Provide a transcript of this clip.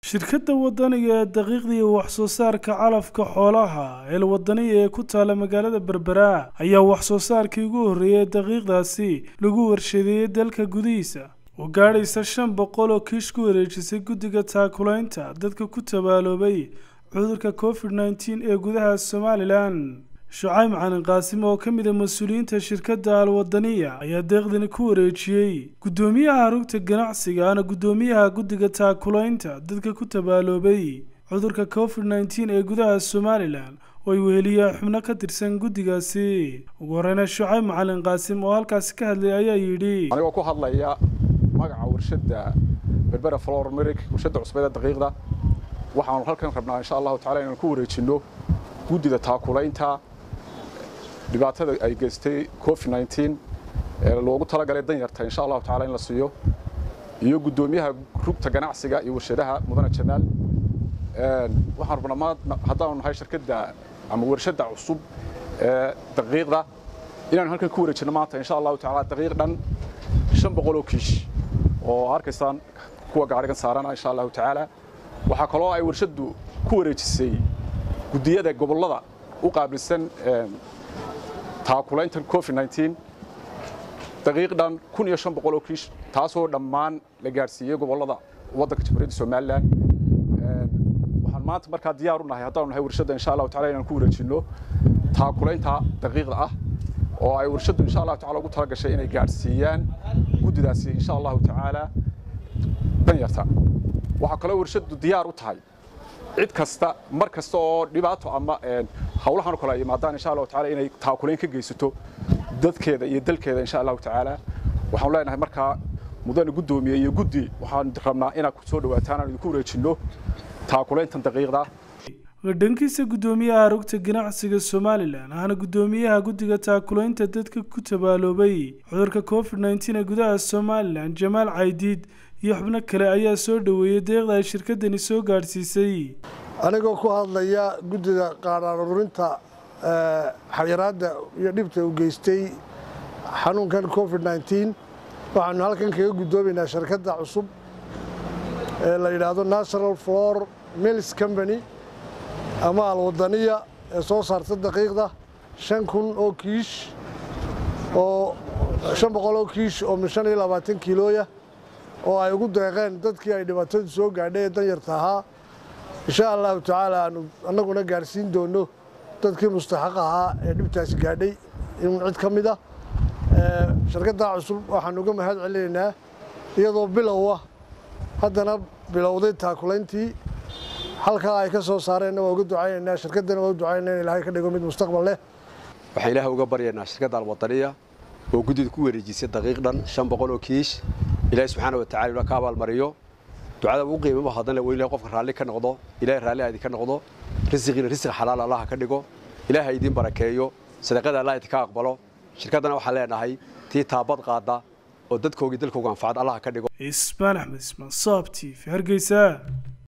shirkadda wadaniga ee daqiiqda iyo wax-soo saarka calafka xoolaha eel wadaniya ee ku taala magaalada berbera ayaa wax-soo saarkii ugu horreeyay ee daqiiqdaasi lagu warshadeeyey dalka gudihiisa oo gaadhaysa shan boqol oo kiish ku wareejisay guddiga taakulaynta dadka ku tabaaloobay cudurka covid nneteen ee gudaha somalilan shucayb macalin qaasim oo ka mid a mas-uuliyiinta shirkadda alwadaniya ayaa deeqdani ku wareejiyey guddoomiyaha rugta ganacsiga ana guddoomiyaha guddiga taakulaynta dadka ku tabaaloobay cudurka covid nneteen ee gudaha somalilan oo ay weheliyaa xubno ka tirsan guddigaasi ugu horeyna shucayb macalin qaasim oo halkaasi ka hadlay ayaa yidhi anigoo ku hadlaya magaca warshadda berbera flor merik warshadda cusbeeda daqiiqda waxaanu halkan rabnaa insha allahu tacala inaan ku wareejinno guddida taakulaynta dhibaatada ay geystay covid nneteen ee loogu talagalay danyarta insha allahu tacala in la siiyo iyo guddoomiyaha rugta ganacsiga iyo warshadaha mudane jamaal waxaan rabnaa ma haddaanu nahay shirkadda ama warshadda cusub ee daqiiqda inaanu halkan ku wareejinno maanta insha allahu tacala daqiiq dhan shan boqol oo kiish oo arkaysaan kuwa gaarigan saarana insha allahu tacaala waxaa kaloo ay warshaddu ku wareejisay guddiyada gobollada u qaabilsan taakulaynta covid nneteen daqiiq dhan kun iyo shan boqol oo kiish taasoo dhammaan la gaadhsiiyey gobollada waddanka jamhuuriyadda somalilan waxaan maanta markaa diyaar u nahay haddaanu nahay warshadda insha allahu tacala inaan ku wareejinno taakulaynta daqiiqda ah oo ay warshaddu insha allahu tacala ugu tala gashay inay gaadhsiiyaan guddidaasi insha allahu tacaala danyarta waxaa kaloo warshaddu diyaar u tahay cid kasta mar kasta oo dhibaato ama hawlahan oo kale ay yimaadaan insha allahu tacaala inay taakulayn ka geysato dadkeeda iyo dalkeeda insha allahu tacaala waxaan leenahay markaa mudane guddoomiye iyo guddi waxaan rabnaa inaad ku soo dhawaataan aan idinku wareejinno taakulayntan daqiiqda dhankiisa guddoomiyaha rugta ganacsiga somalilan ahna guddoomiyaha guddiga taakulaynta dadka ku tabaaloobay cudurka covid nneteen ee gudaha somalilan jamaal caydiid iyo xubno kale ayaa soo dhoweeyey deeqda ay shirkaddani soo gaadhsiisay anigoo ku hadlaya guddida qaadhaan ururinta xayiraadda iyo dhibta u geystay xanuunkan covid nneteen waxaanu halkan kaga guddoomaynaa shirkadda cusub ee la yidhaahdo national flor mills company ama alwadaniya ee soo saarta daqiiqda shan kun oo kiish oo shan boqol oo kiish oo min shan iyo labaatan kiilooya oo ay ugu deeqeen dadkii ay dhibaatadu soo gaadhay ee danyarta ahaa insha allahu tacaala aanu annaguna gaadhsiin doonno dadkii mustaxaq ahaa ee dhibtaasi gaadhay in cid ka mid ah shirkaddaa cusub waxaan uga mahad celinaynaa iyadoo bilow ah haddana bilowday taakulayntii halkaa ay ka soo saareenna waa uga ducaynaynaa shirkaddana waa u ducaynaa in ilaahay ka dhigo mid mustaqbal leh waxaan ilaahay uga baryaynaa shirkadda alwadaniya oo guddida ku wareejisay daqiiq dhan shan boqol oo kiish ilaahay subxaana watacala ina ka abaalmariyo ducada ugu qiimaba haddana waa ilahay qofka raalli ka noqdo ilahay raalli aadi ka noqdo risiqiina risiq xalaal allaha ka dhigo ilaahay idiin barakeeyo sadaqada allah idinka aqbalo shirkaddana waxaan leenahay tii taabad qaada oo dadkoogii dalkooga anfacad allaha ka dhigo ismaan axmed ismaan saab t v hargeysa